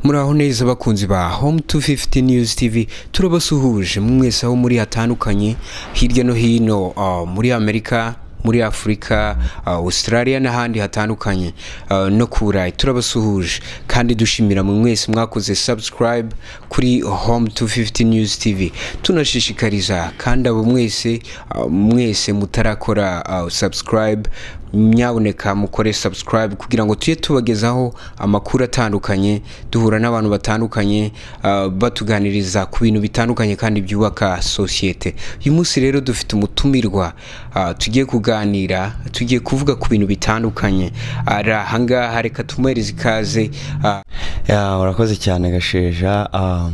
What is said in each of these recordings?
muraho neza bakunzi ba home 250 news tv turabasuhuje mwese aho muri hatandukanye hirya no hino uh, muri amerika muri afurika uh, australia n'ahandi hatandukanye uh, no ku burayi turabasuhuje kandi dushimira mwe mwese mwakoze subscribe kuri home 250 news tv tunashishikariza kandi abo mwese uh, mwese mutarakora uh, subscribe nyaboneka mukore subscribe kugira ngo tujye tubagezaho amakuru atandukanye duhura n'abantu batandukanye uh, batuganiriza ku bintu bitandukanye kandi byubaka sosiyete uyu munsi rero dufite umutumirwa uh, tugiye kuganira tugiye kuvuga ku bintu bitandukanye ari ahangaha reka tumuhereze ikaze uh, Ya, urakoze cyane gasheja Ah,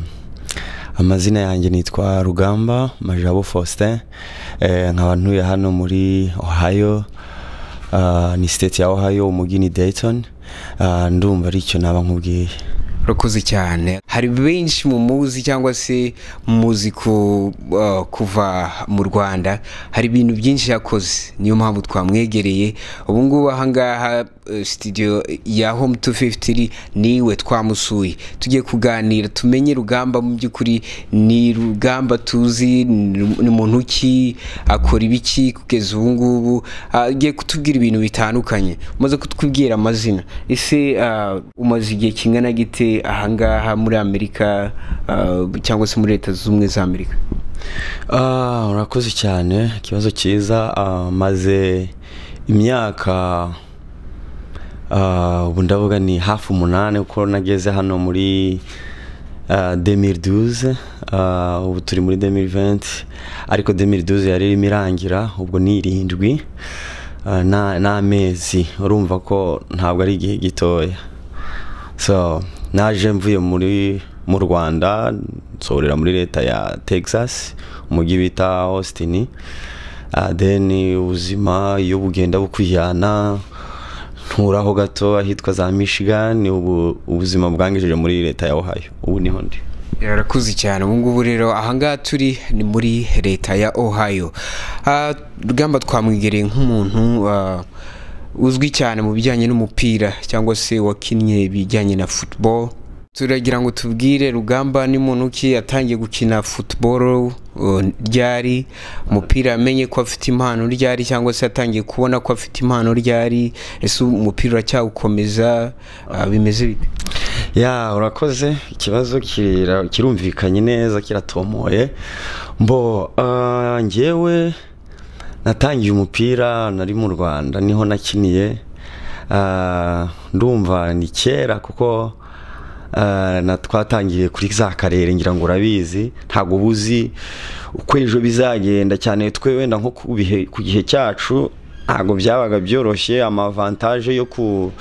amazina yanjye nitwa rugamba majabo faustin Eh, nkaba ntuye hano muri ohio Ah, ni state ya ohio umujyi ni dayton Ah, ndumva aricyo naba nkubwiye urakoze cyane hari benshi mu muzi cyangwa se muzi ku- uh, kuva mu rwanda hari ibintu byinshi yakoze niyo mpamvu twamwegereye ubu ngubu ahangaha uh, studio ya home 250 iri niwe twamusuye tugiye kuganira tumenye rugamba mu by'ukuri ni rugamba tuzi ni ni muntu ki akora ibiki kugeza ubu ngubu Ah, agiye kutubwira ibintu bitandukanye umaze kutubwira amazina ese ah, umaze igihe kingana gite ahangaha muri amerika ah, cyangwa se muri leta zunze ubumwe za amerika Ah, urakoze cyane ikibazo cyiza Ah, maze imyaka ah, ubu ndavuga ni hafi umunani kuko nageze hano muri ah, 2012 Ah, ubu turi muri 2020 ariko 2012 yari irimo irangira ubwo ni irindwi Ah, na- n'amezi urumva ko ntabwo ari igihe gitoya so naje mvuye muri mu rwanda nsorera muri leta ya texas umujyi bita austin Ah, then ubuzima iyo bugenda bukujyana nturaho gato ahitwa za michigan ubu ubuzima bwangejeje muri leta ya ohio ubu niho ndi yarakuze cyane ubu ngubu rero ahangaha turi ni muri leta ya ohio Ah, rugamba twamwegereye nk'umuntu ah, uzwi cyane mu bijyanye n'umupira cyangwa se wakinnye ibijyanye na football turagira ngo tubwire rugamba n'umuntu ki yatangiye gukina football uh, ryari umupira yamenye ko afite impano ryari cyangwa se yatangiye kubona ko afite impano ryari ese umupira uracyawukomeza Ah, bimeze bite ya urakoze ikibazo kira- kirumvikanye neza kiratomoye mbo ah, njyewe natangiye umupira nari mu rwanda niho nakiniye Ah, ndumva ni kera kuko ah, na twatangiye kuri za karere ngira ngo urabizi ntabwo uba uzi uko ejo bizagenda cyane twe wenda nko ku bihe- ku gihe cyacu ntabwo byabaga byoroshye amavantaje yo ku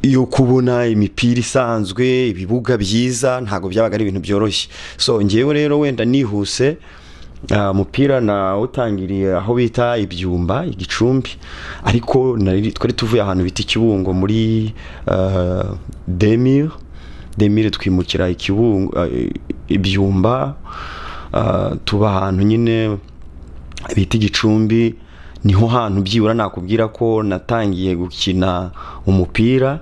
yo kubona imipira isanzwe ibibuga byiza ntabwo byabaga ari ibintu byoroshye so ngewe rero wenda nihuse ah, umupira nawutangiriye aho bita ibyumba igicumbi ariko nari- twari tuvuye ahantu bita ikibungo muri ah, demir demir twimukira ikibungo ah, ibyumba ah, tuba ahantu nyine bita igicumbi niho hantu byibura nakubwira ko natangiye gukina umupira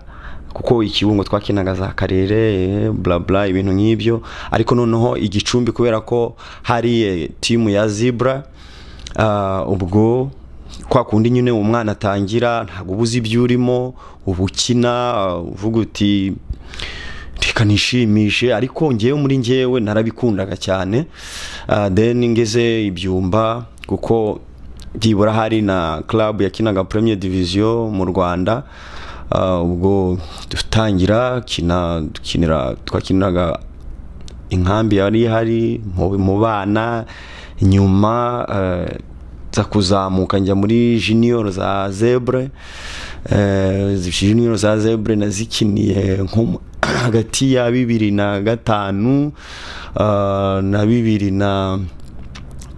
kuko ikibungo twakinaga za karere eh, bla bla ibintu nk'ibyo ariko noneho igicumbi kubera ko hari eh, timu ya zibra ah, ubwo kwa kundi nyine umwana atangira ntabwo uba uzi ibyo urimo uba ukina ah, uvuga uti reka nishimishe ariko ngewe muri ngewe narabikundaga cyane Ah, then ngeze ibyumba kuko byibura hari na club yakinaga premier division mu rwanda Ah, ubwo dutangira kina dukinira twakiniraga inkambi yari ihari mu- mu bana nyuma eh, nza kuzamuka njya muri junior za zebre Eh, junior za zebre nazikiniye nko mu- hagati ya bibiri na gatanu ah, na bibiri na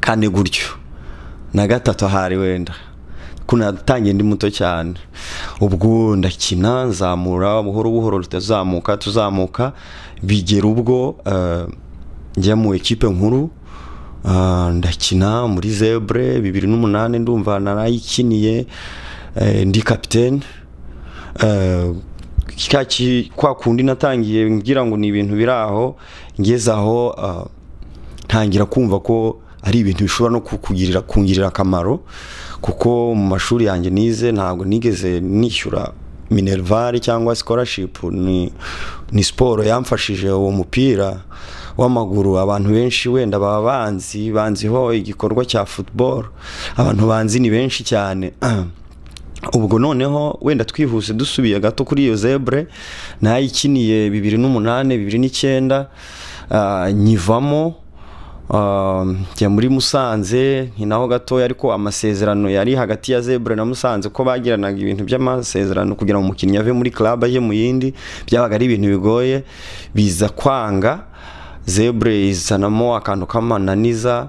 kane gutyo na gatatu ahari wenda kunatangiye ndi muto cyane ubwo ndakina nzamura buhoro buhoro tutazamuka tuzamuka bigera ubwo eh, njya mu ekipe nkuru Ah, ndakina muri zebre bibiri n'umunani ndumva narayikiniye eh, ndi kapitene Eh, cya ki- kwa kundi natangiye ngira ngo ni ibintu biri aho ngeze aho ah, ntangira kumva ko ari ibintu bishobora no kukugirira kungirira akamaro kuko mu mashuri yanjye nize ntabwo nigeze nishyura minervare cyangwa scholarship ni, ni siporo yamfashije uwo mupira w'amaguru abantu benshi wenda baba banzi banziho igikorwa cya football abantu banzi ni benshi cyane ubwo noneho wenda twihuse dusubiye gato kuri iyo zebure nayikiniye bibiri n'umunani bibiri n'icyenda ah, nyivamo ah, njya muri musanze ni naho gatoya ariko amasezerano yari hagati ya zebure na musanze ko bagiranaga ibintu by'amasezerano kugira ngo umukinnyi ave muri club ajye mu yindi byabaga ari ibintu bigoye biza kwanga zebure izanamo akantu k'amananiza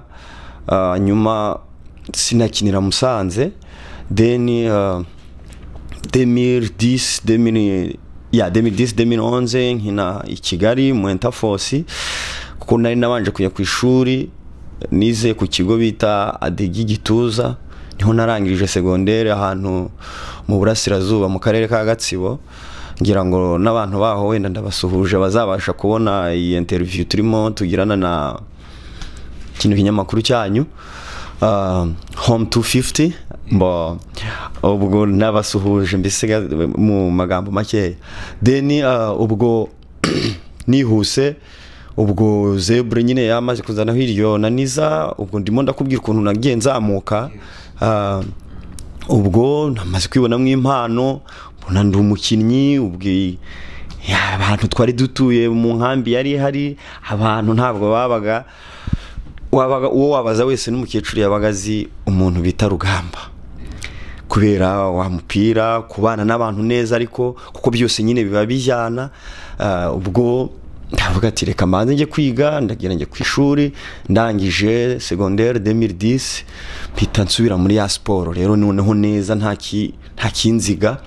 ah, nyuma sinakinira musanze deni demiri disi demiri ya demiri disi demiri onze nkina i kigali mu entafosi kuko nari nabanje kujya ku ishuri nize ku kigo bita adegi gituza niho narangirije segonderi ahantu mu burasirazuba mu karere ka gatsibo ngira ngo n'abantu baho wenda ndabasuhuje bazabasha kubona iyi interiviyu turimo tugirana na kino kinyamakuru cyanyu uh, home 250 mbo ubwo nabasuhuje mbisiga mu magambo makeya then uh, ubwo nihuse ubwo zebure nyine yamaze kuzanaho iryo naniza ubwo ndimo ndakubwira ukuntu nagiye nzamuka uh, ubwo namaze kwibonamo impano mbona ndi umukinnyi ubwo ya, abantu twari dutuye mu nkambi yari ihari abantu ntabwo babaga wabaga uwo wabaza wese n'umukecuru yabaga azi umuntu bita rugamba kubera wa mupira kubana n'abantu neza ariko kuko byose nyine biba bijyana ah, ubwo ndavuga ati reka mbanze njye kwiga ndagira njye ku ishuri ndangije segonderi demiri disi mpita nsubira muri ya siporo rero noneho neza nta ki- nta kinziga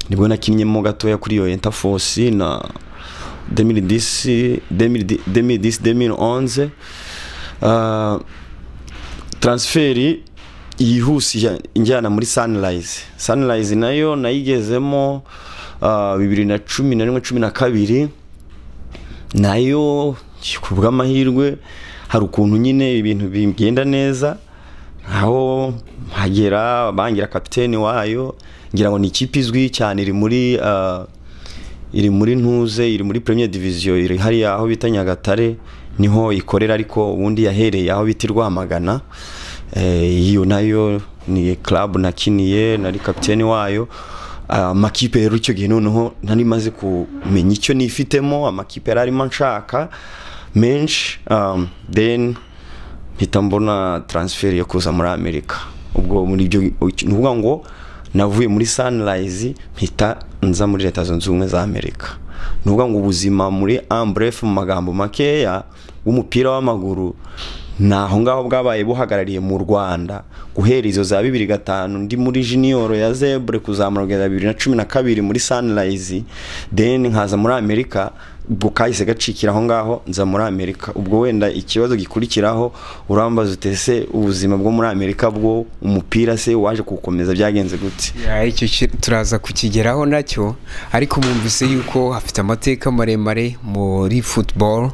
nibwo nakinnyemo gatoya kuri iyo entafosi na demiri disi demiri disi demiri onze Ah, transferi yihuse ijya- injyana muri sunrise sunrise nayo nayigezemo ah, bibiri na cumi na rimwe cumi na kabiri nayo ku bw'amahirwe hari ukuntu nyine ibintu bigenda neza aho hagera bangira kapiteni wayo ngira ngo ni ikipe izwi cyane iri muri ah, iri muri ntuze iri muri premier division iri hariya aho bita nyagatare niho ikorera ariko ubundi yahereye aho bita i rwamagana Eh, iyo nayo ni club nakiniye nari kapiteni wayo Ah, amakipe rero icyo gihe noneho nari maze kumenya icyo nifitemo amakipe yari arimo nshaka menshi um, then mpita mbona transfer yo kuza muri amerika ubwo muri ibyo ni ukuvuga ngo navuye muri sunrise mpita nza muri leta zunze ubumwe za amerika ni ukuvuga ngo ubuzima muri amburefu mu magambo makeya w'umupira w'amaguru ni aho ngaho bwabaye buhagarariye mu rwanda guhera izo za bibiri gatanu ndi muri jiniyoro ya zebure kuzamura kugeza bibiri na cumi na kabiri muri sunrise then nkaza muri amerika ubwo kahise gacikira aho ngaho nza muri amerika ubwo wenda ikibazo gikurikiraho urambaza utese ubuzima bwo muri amerika bwo umupira se waje kuwukomeza byagenze gute Ya, icyo ki- turaza kukigeraho nacyo ariko mwumvise yuko hafite amateka maremare muri football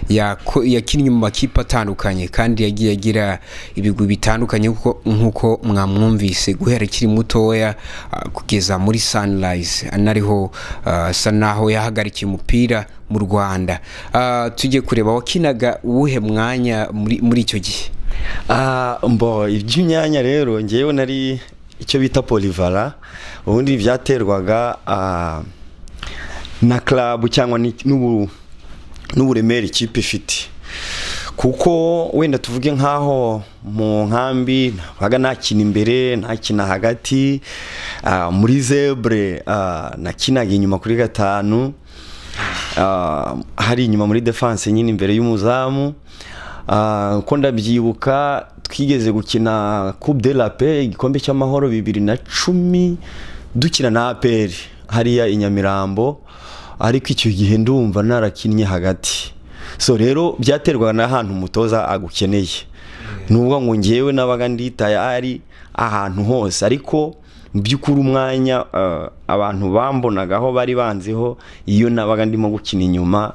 yako- yakinnye mu makipe atandukanye kandi yagiye agira ibigwi bitandukanye kuko- nk'uko mwamwumvise guhera akiri mutoya ah, kugeza muri sunrise anariho ah, asa naho yahagarikiye umupira mu rwanda Ah, tujye kureba wakinaga uwuhe mwanya muri muri icyo gihe Ah, mbo iby'imyanya rero ngewe nari icyo bita polivara ubundi byaterwaga ah, na club cyangwa ni- n'ubu- n'uburemere ikipe ifite kuko wenda tuvuge nk'aho mu nkambi nabaga nakina imbere nakina hagati ah, muri zebure ah, nakinaga inyuma kuri gatanu Ah, hari inyuma muri defense nyine imbere y'umuzamu Ah, uko ndabyibuka twigeze gukina coupe de la paix igikombe cy'amahoro bibiri na cumi dukina na apr hariya i nyamirambo ariko icyo gihe ndumva narakinnye hagati so rero byaterwaga n'ahantu umutoza agukeneye nuvuga ngo ngewe nabaga nditaya ari ahantu hose ariko mu by'ukuri umwanya eh, abantu bambonagaho bari banziho iyo nabaga ndimo gukina inyuma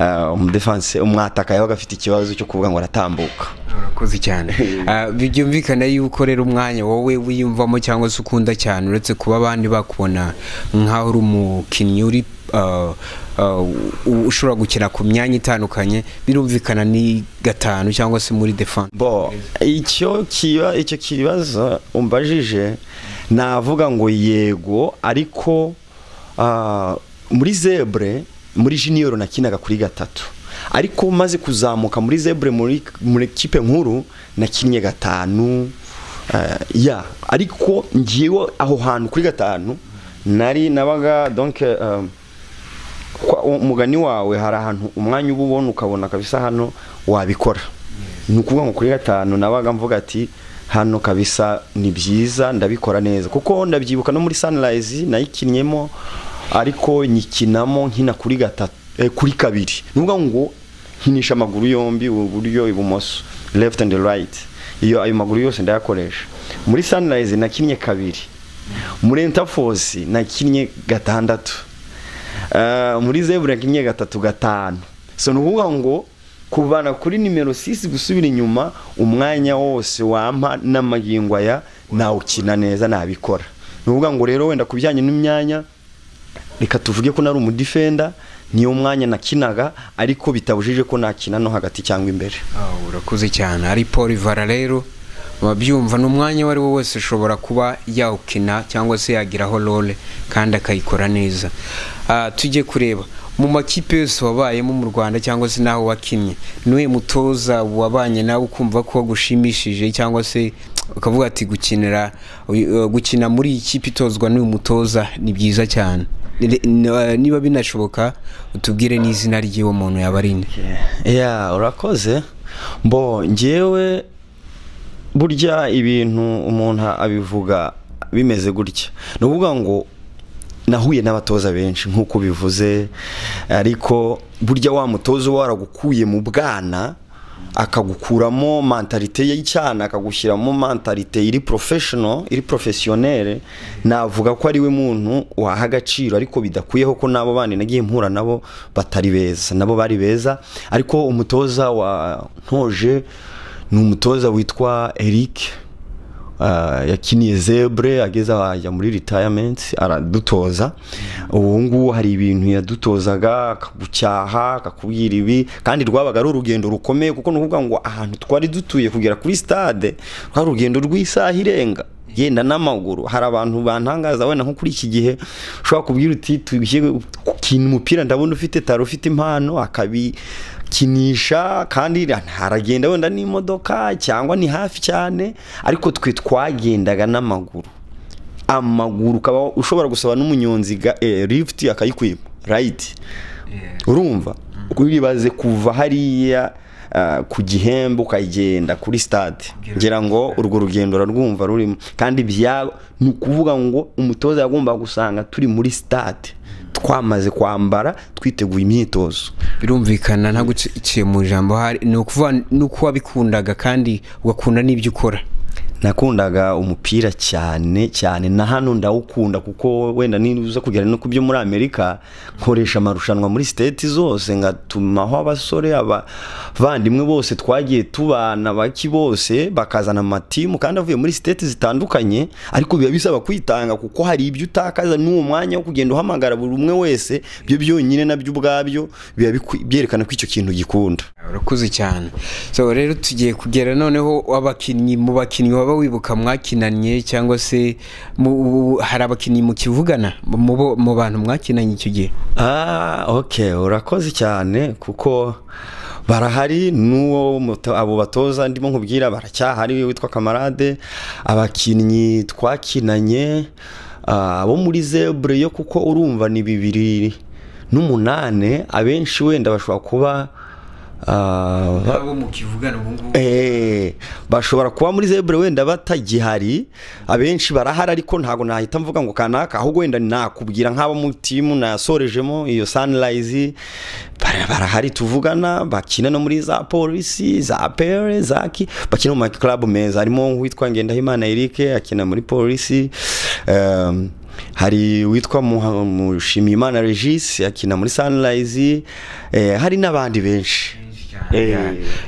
eh, umudefanse umwataka yabaga afite ikibazo cyo kuvuga ngo aratambuka urakoze cyane Ah, byumvikana yuko rero umwanya wowe wiyumvamo cyangwa se ukunda cyane uretse kuba abandi bakubona nk'aho uri umukinnyi uri ah, ah, u- ushobora gukina ku myanya itandukanye birumvikana ni gatanu cyangwa se muri defense bo icyo kiba icyo kibazo umbajije navuga ngo yego ariko ah, muri zebre muri junior nakinaga kuri gatatu ariko maze kuzamuka muri zebre muri muri kipe nkuru nakinnye gatanu ah, ya ariko ngiwe aho hantu kuri gatanu nari nabaga donc ah, kwa- umugani wawe hari ahantu umwanya uba ubona ukabona kabisa hano wabikora ni ukuvuga ngo kuri gatanu nabaga mvuga ati hano kabisa ni byiza ndabikora neza kuko ndabyibuka no muri sunrise nayikinnyemo ariko nyikinamo nkina kuri gatatu eh, kuri kabiri ni ukuvuga ngo nkinisha amaguru yombi uburyo ibumoso left and right iyo ayo maguru yose ndayakoresha muri sunrise nakinnye kabiri muri entaforce nakinnye gatandatu Eh, muri zebura kimwe gatatu gatanu so ni ukuvuga ngo kuvana kuri nimero 6 gusubira inyuma umwanya wose wampa n'amagingo aya nawukina neza nabikora ni ukuvuga ngo rero wenda ku bijyanye n'imyanya reka tuvuge ko nari umudifenda niyo mwanya nakinaga ariko bitabujije ko nakina no hagati cyangwa imbere Ah, urakoze cyane ari paul ivara rero babyumva ni umwanya uwo ari wo wese ushobora kuba yawukina cyangwa se yagiraho role kandi akayikora neza Ah, tujye kureba mu makipe yose wabayemo mu rwanda cyangwa se n'aho wakinnye n'uyu mutoza wabanye nawe ukumva ko gushimishije cyangwa se ukavuga ati gukinira uyu- uh, gukina muri iyi kipe itozwa n'uyu mutoza ni byiza cyane Ni- ni- niba binashoboka utubwire n'izina ry'uwo muntu yaba ari nde ya urakoze mbo ngewe burya ibintu umuntu abivuga bimeze gutya ni ukuvuga ngo nahuye n'abatoza benshi nk'uko bivuze ariko burya wa mutoza uba waragukuye mu bwana akagukuramo mentalite y'icyana akagushyiramo mentalite iri professional iri professionnel navuga ko ari we muntu waha agaciro ariko bidakuyeho ko n'abo bandi nagiye mpura nabo batari beza nabo bari beza ariko umutoza wa ntoje ni umutoza witwa Eric Ah, yakiniye zebre ageze aho ajya muri retirement aradutoza ubu ngubu hari ibintu yadutozaga akagucyaha akakubwira ibi kandi rwabaga ari urugendo rukomeye kuko ni ukuvuga ngo ahantu twari dutuye kugera kuri stade rwari urugendo rw'isaha irenga genda n'amaguru hari abantu bantangaza wenda nko kuri iki gihe ushobora kubwira uti tubishye ukina umupira ndabona ufite taro ufite impano akabikinisha kandi haragenda wenda n'imodoka cyangwa ni hafi cyane ariko twe twagendaga n'amaguru amaguru ukaba ushobora gusaba n'umunyonzi ga- eh, lift akayikwiba rayiti urumva uribaze kuva hariya ah, ku gihembe ukagenda kuri stade ngira ngo urwo rugendo urarwumva rurimo kandi bya ni ukuvuga ngo umutoza yagomba gusanga turi muri stade twamaze kwambara twiteguye imyitozo birumvikana nta guciye mu ijambo hari ni ukuvuga ni uko wabikundaga kandi ugakunda n'ibyo ukora nakundaga umupira cyane cyane na hano ndawukunda kuko wenda niza kugera no ku byo muri amerika nkoresha amarushanwa muri siteti zose ngatumaho abasore abavandimwe bose twagiye tubana baki bose bakazana amatimu kandi avuye muri siteti zitandukanye ariko biba bisaba kwitanga kuko hari ibyo utakaza n'uwo mwanya wo kugenda uhamagara buri umwe wese byo byonyine nabyo ubwabyo biba bikwi- byerekana ko icyo kintu ugikunda urakoze cyane so rero tugiye kugera noneho abakinnyi mu bakinnyi waba wibuka mwakinanye cyangwa se mu, hari abakinnyi mukivugana mu, bo- mu bantu mwakinanye icyo gihe Ah, ok urakoze cyane kuko barahari n'uwo muto- abo batoza ndimo nkubwira baracyahari we witwa kamarade abakinnyi twakinanye ah, abo muri zebre yo kuko urumva ni bibiri n'umunane abenshi wenda bashobora kuba Ah, abo mukivugana ubu ngubu Eh, bashobora kuba muri zebure wenda batagihari abenshi barahari ariko ntabwo nahita mvuga ngo kanaka ahubwo wenda nakubwira nk'abo mu timu nasorejemo iyo sunrise bara- barahari tuvugana bakina no muri za polisi za pere zaki bakina mu makilabu meza harimo nk'uwitwa ngendahimana eric akina muri polisi Ehm, hari uwitwa Muha- mushimiyimana regis akina muri sunrise Eh, hari n'abandi benshi Eh.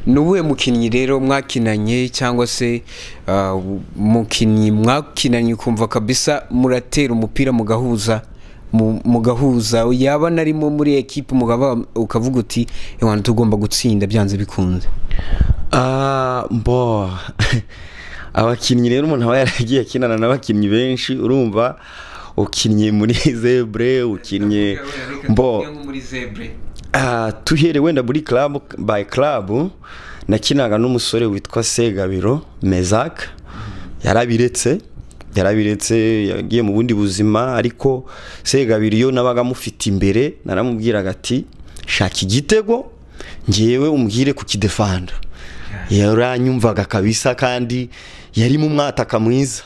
ni ubuhe mukinnyi rero mwakinanye cyangwa se ah, mukinnyi mwakinanye ukumva kabisa muratera umupira mugahuza mu- mugahuza yaba narimo muri ekipe mugaba ukavuga uti ewana tugomba gutsinda byanze bikunze Ah, bo abakinnyi rero umuntu aba yaragiye akinana n'abakinnyi benshi urumva ukinnye muri zebre ukinnye bo ah, tuhere wenda muri club by club nakinaga n'umusore witwa Segabiro Mezak yarabiretse yarabiretse yagiye mu bundi buzima ariko Segabiro iyo nabaga mufite imbere naramubwiraga ati shaka igitego ngewe umbwire kukidefanda yaranyumvaga kabisa kandi yari mu mwataka mwiza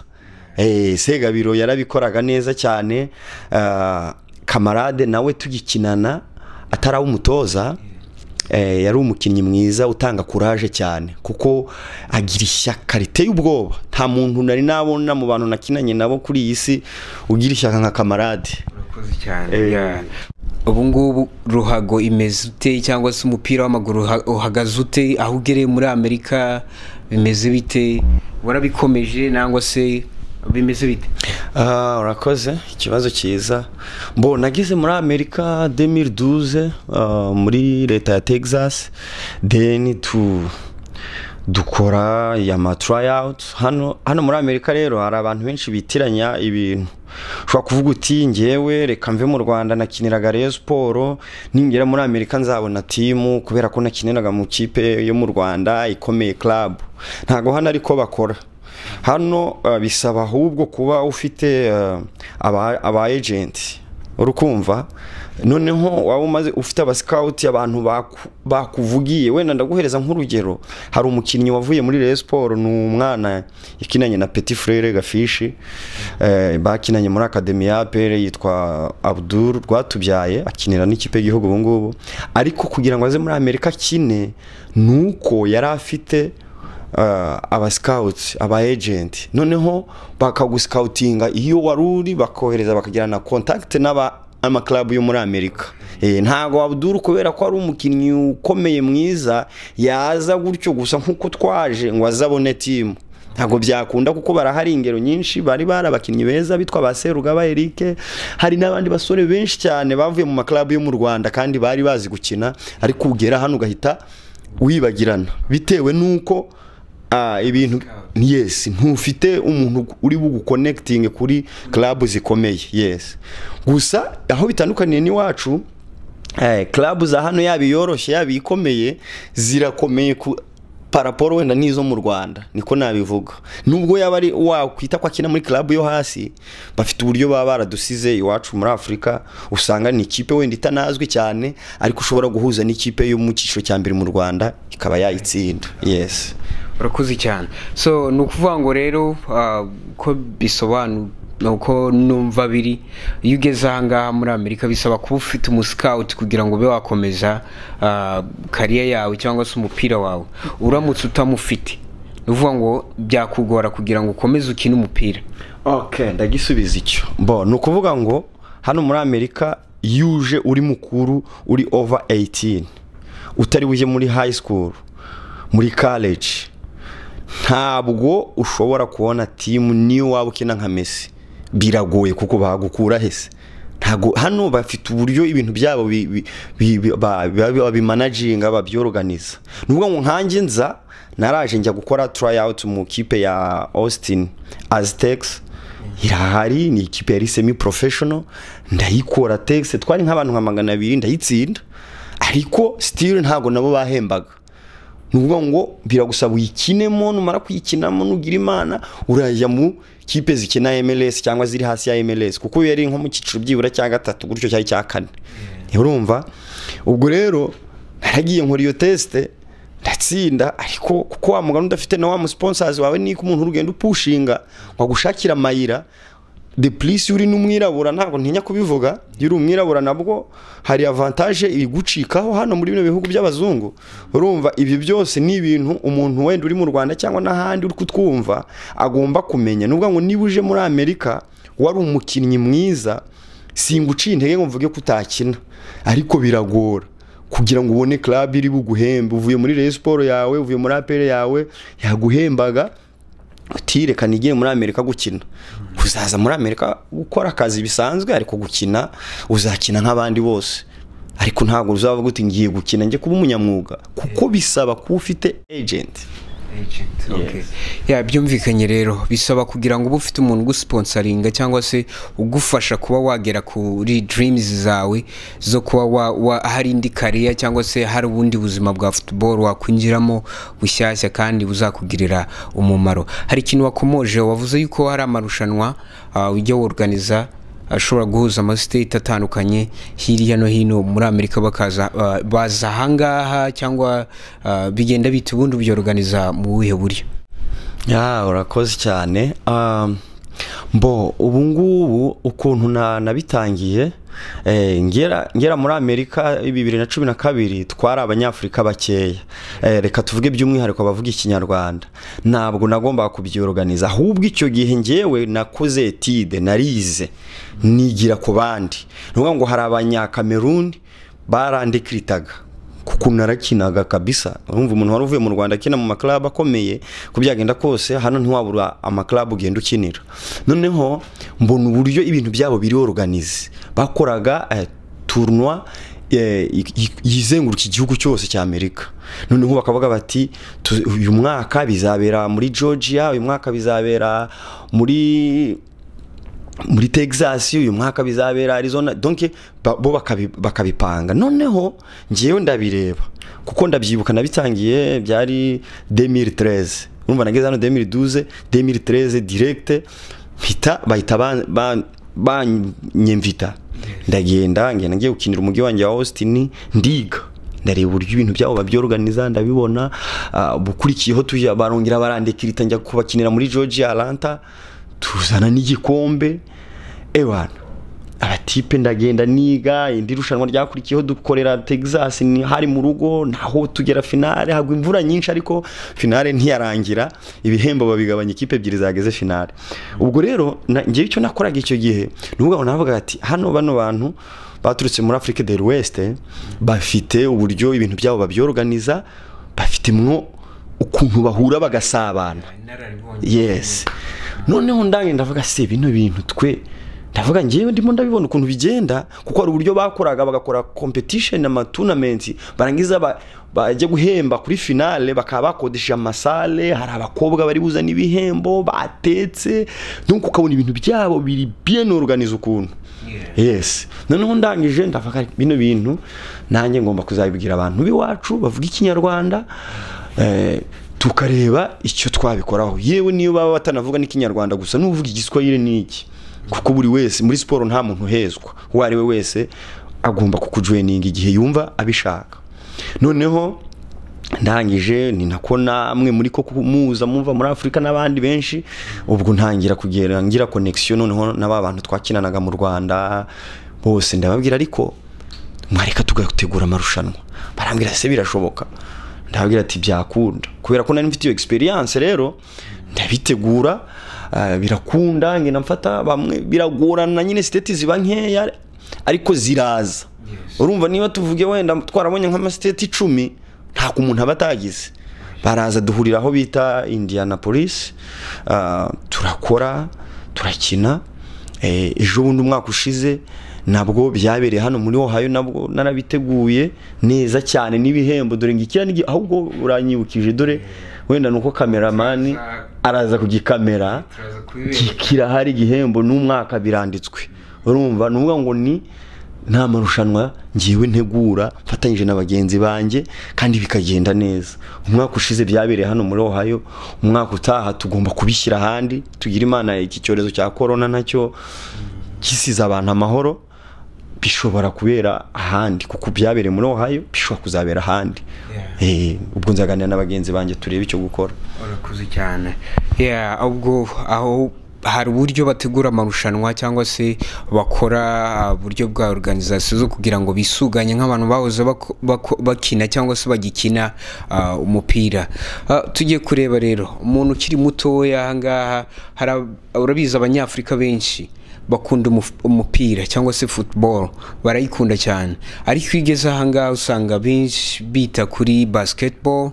Eh, Segabiro yarabikoraga neza cyane ah, kamarade nawe tugikinana atari umutoza eh, yari umukinnyi mwiza utanga kuraje cyane kuko agira ishyaka riteye ubwoba nta muntu nari nabona mu bantu nakinanye nabo kuri iyi si ugira ishyaka nka kamarade urakoze cyane Eh. Yeah. ubu ngubu ruhago imeze ute cyangwa se umupira w'amaguru uha- uhagaze ute aho ugereye muri amerika bimeze bite warabikomeje nangwa se bimeze bite Ah, urakoze ikibazo cyiza mbo nageze muri amerika 2012 ah, muri leta ya texas then tu dukora ya ma tryout hano hano muri amerika rero hari abantu benshi bitiranya ibintu ushobora kuvuga uti ngewe reka mve mu rwanda nakiniraga rayon siporo ningera muri amerika nzabona timu kubera ko nakiniraga mu kipe yo mu rwanda ikomeye club ntago hano ariko bakora hano uh, bisaba ahubwo kuba ufite uh, aba aba agent urukumva noneho waba umaze ufite aba scout abantu baku- bakuvugiye wenda ndaguhereza nk'urugero hari umukinnyi wavuye muri Rayon Sport ni umwana yakinanye na Petit Frere Gafishi eh, bakinanye muri Academy ya APR yitwa Abdul Rwatubyaye akinira n'ikipe y'igihugu ubu ngubu ariko kugira ngo aze muri Amerika kine nuko yari afite uh, aba scouts aba agent noneho bakaguscoutinga iyo wari uri bakohereza bakagira na contact n'aba ama club yo muri Amerika eh ntago Abdul kubera ko ari umukinnyi ukomeye mwiza yaza gutyo gusa nkuko twaje ngo azabone team ntabwo byakunda kuko barahari ingero nyinshi bari barabakinnyi beza bitwa ba Serugaba Eric hari n'abandi basore benshi cyane bavuye mu maklabu yo mu Rwanda kandi bari bazi gukina ariko ugera hano ugahita wibagirana bitewe n'uko ah, ibintu yes ntufite umuntu uri bugukonekitinge kuri club zikomeye yes gusa aho bitandukaniye n'iwacu eh, club za hano yaba iyoroshye yaba ikomeye zirakomeye ku paraporo wenda n'izo mu rwanda niko nabivuga nubwo yaba ari wakwita ko akina muri club yo hasi bafite uburyo baba baradusize iwacu muri afurika usanga ni ikipe wenda itanazwi cyane ariko ushobora guhuza n'ikipe yo mu cyiciro cya mbere mu rwanda ikaba yayitsinda yes urakoze cyane so ni ukuvuga ngo rero ah, ko bisobanura ni uko numva biri iyo ugeze ahangaha muri amerika bisaba kuba ufite umusikawuti kugira ngo ube wakomeza ah, kariya yawe cyangwa se umupira wawe uramutse utamufite ni ukuvuga ngo byakugora kugira ngo ukomeze ukine umupira okay ndagisubiza icyo bo ni ukuvuga ngo hano muri amerika iyo uje uri mukuru uri over 18 utari uje muri high school muri college ntabwo ushobora kubona timu niyo waba ukina nka messi biragoye kuko bagukura hese ntago hano bafite uburyo ibintu byabo bi- bi- bi- bi- ba- ba- babimanaginga babyorganiza nubwo ngo nkanjye nza naraje njya gukora tryout mu kipe ya austin aztecs irahari ni ikipe yari semi professional ndayikora tex twari nk'abantu nka magana abiri ndayitsinda ariko still ntago nabo bahembaga ni ukuvuga ngo biragusaba uyikinemo numara kuyikinamo nugira imana urajya mu kipe zikina MLS cyangwa ziri hasi ya MLS kuko iyo yari nko mu cyiciro byibura cya gatatu gutyo cyari cya kane urumva ubwo rero naragiye nkora iyo tesite ndatsinda ariko kuko wa mugana udafite na wa musiponsazi wawe niko umuntu urugendo upushinga wagushakira amayira de purisi uri n'umwirabura ntabwo ntinya kubivuga iyo uri umwirabura nabwo hari avantaje igucikaho hano muri bino bihugu by'abazungu urumva ibi byose ni ibintu umuntu wenda uri mu rwanda cyangwa n'ahandi uri kutwumva agomba kumenya n'ubwo ngo niba uje muri amerika wari umukinnyi mwiza singuciye intege ngo mvuge ko utakina ariko biragora kugira ngo ubone club iri buguhembe uvuye muri Rayon Sport yawe uvuye muri APR yawe yaguhembaga utirekana igiye muri Amerika gukina uzaza muri Amerika gukora akazi bisanzwe ariko gukina uzakina nk'abandi bose ariko ntabwo uzavuga uti ngiye gukina njye kuba umunyamwuga kuko bisaba kuba ufite agent Agent, okay. ya byumvikanye rero bisaba kugira ngo ube ufite umuntu ugusponsaringa cyangwa se ugufasha kuba wagera kuri dreams zawe zo kuba wa, wa, hari indi kariya cyangwa se hari ubundi buzima bwa football wakwinjiramo bushyashya kandi buzakugirira umumaro hari ikintu wakomoje wavuze yuko hari amarushanwa uh, ujya worganiza ashobora guhuza amasiteti atandukanye hirya no hino muri amerika bakaza uh, baza ahangaha cyangwa uh, bigenda bita ubundi byoroganiza mu buhe buryo ya urakoze cyane Um, mbo ubu ngubu ukuntu na- nabitangiye eh, ngera ngera muri amerika bibiri na cumi na kabiri twari abanyafurika bakeya Eh, reka tuvuge by'umwihariko abavuga ikinyarwanda ntabwo nagombaga kubyoroganiza ahubwo icyo gihe ngewe nakoze etide narize nigira ku bandi ni ukuvuga ngo hari abanyakameruni barandikiritaga kuko narakinaga kabisa urumva umuntu wari uvuye mu rwanda akina mu maklabu akomeye ku byagenda kose hano ntiwabura amaklabu ugenda ukinira noneho mbona uburyo ibintu byabo biri organize bakoraga eh, tournoi eh, i- i- yizenguruka igihugu cyose cya amerika noneho bakavuga bati "Tu- uyu mwaka bizabera muri georgia uyu mwaka bizabera muri muri Texas uyu mwaka bizabera Arizona donc ba- bo bakabi- bakabipanga noneho ngewe ndabireba kuko ndabyibuka nabitangiye byari 2013 urumva nageze hano 2012 2013 direct mpita bahita ban- ban- banyemvita ndagenda ngenda ngiye gukinira umujyi wanjye wa Austin ndiga ndareba uburyo ibintu byabo babyorganiza ndabibona ah, bukurikiyeho tujya barongera barandikirita njya kubakinira muri Georgia Atlanta tuzana n'igikombe ewana abatipe ndagenda niga indi rushanwa ryakurikiyeho dukorera Texas ni hari mu rugo naho tugera finale hagwa imvura nyinshi ariko finale ntiyarangira ibihembo babigabanya ikipe ebyiri zageze finale ubwo rero na- ngewe icyo nakoraga icyo gihe nuvuga ngo navuga ati hano bano bantu baturutse muri Afrique del West bafite uburyo ibintu byabo babyorganiza bafitemwo ukuntu bahura bagasabana yes noneho ndange ndavuga se bino bintu twe ndavuga ngewe ndimo ndabibona ukuntu bigenda kuko hari uburyo bakoraga bagakora competition amatunamenti barangiza ba- bajya guhemba kuri finale bakaba bakodesheje amasale hari abakobwa bari buzana ibihembo batetse donc ukabona ibintu byabo biri bien organize ukuntu yes noneho ndangije ndavuga bino bintu nanjye ngomba kuzabibwira abantu b'iwacu bavuga ikinyarwanda eh, tukareba icyo twabikoraho yewe niyo baba batanavuga n'ikinyarwanda gusa n'uvuga igiswahili n'iki kuko buri wese muri siporo nta muntu uhezwa uwo ari we wese agomba kukujoyininga igihe yumva abishaka noneho ndangije ni nako namwe muri ko kumuza mumva muri afurika n'abandi benshi ubwo ntangira kugera ngira connection noneho na ba bantu twakinanaga mu rwanda bose ndababwira ariko mwareka tugategura amarushanwa barambwira se birashoboka ndababwira ati byakunda kubera ko nari mfite iyo experience rero ndabitegura ah, birakunda ngenda mfata bamwe biragorana nyine siteti ziba nkeya ariko ziraza urumva niba tuvuge wenda twarabonye nk'amasiteti icumi ntabwo umuntu aba atagize baraza duhurira aho bita indianapolis ah, turakora turakina Eh, ejo bundi umwaka ushize nabwo byabereye hano muri Ohio nabwo narabiteguye neza cyane n'ibihembo dore ngo ikira n'igi- ahubwo uranyibukije dore wenda nuko kameramani araza kugikamera kirahari igihembo n'umwaka biranditswe urumva ni ukuvuga ngo ni nta marushanwa ngewe ntegura mfatanyije na bagenzi banjye kandi bikagenda neza umwaka ushize byabereye hano muri Ohio umwaka utaha tugomba kubishyira ahandi tugira imana iki cyorezo cya korona nacyo gisize abantu amahoro bishobora kubera ahandi kuko byabereye muri Ohio bishobora kuzabera ahandi Eh, ubwo nzaganira n'abagenzi banjye turebe icyo gukora urakuze cyane Yeah, ubwo aho hari uburyo bategura amarushanwa cyangwa se bakora uh, uburyo bwa organization zo kugira ngo bisuganye nk'abantu bahoze bako- bako- bakina cyangwa se bagikina uh, umupira Uh, tugiye kureba rero umuntu ukiri mutoya ahangaha hari ab- urabizi abanyafurika benshi bakunda umuf- umupira cyangwa se football barayikunda cyane ariko iyo ugeze ahangaha usanga benshi bita kuri basketball